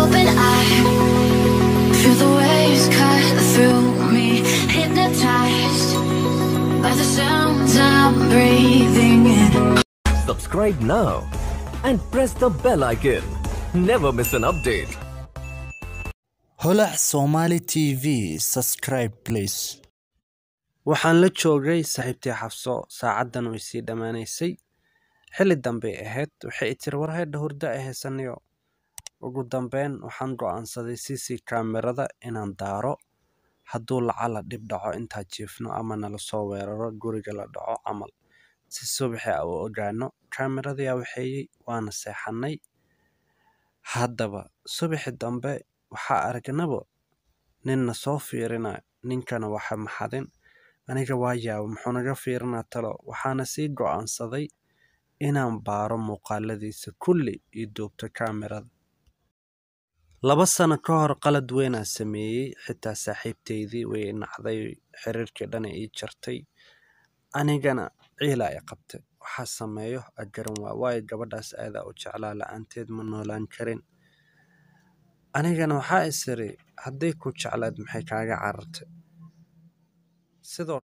open eye. Feel the waves cut through me, hypnotized by the sounds I'm breathing in. Subscribe now and press the bell icon. Never miss an update. holac somali tv subscribe please waxaan la joogay saaxiibtii xabso saacaddan way sii dhammaanaysay xilli dambey ahayd waxay i tiri war haydha hurdo ay haysanayo ugu dambeyn waxaan go'aansaday cc kaamirada inaan daaro hadduu lacala dhib dhaco intaa jiifno ama nala soo weeraro guriga la dhaco camal si subaxi a u ogaano kaamiradayaa waxeeyey waana seexannay haddaba subaxi dambe waxaa aragnaba ninna soo fiirinayo ninkana waxa maxadin aniga waa yaaba muxuu naga fiirinaa talo waxaana sii go'aansaday inaan baaro muuqaaladiisa kulli iyo duubto kaamirada laba sano ka hor qalad weynaa sameeyey xitaa saaxiibteydii way i nacday xiriirkii dhana ii jartay anigana ciila ay qabtay waxaa sameeyo agaran waa waayo gabadhaas aadaa u jeclaa la-aanteed ma noolaan karin anigana waxaa is iri hadday ku jeclaad maxay kaaga carartay sidoo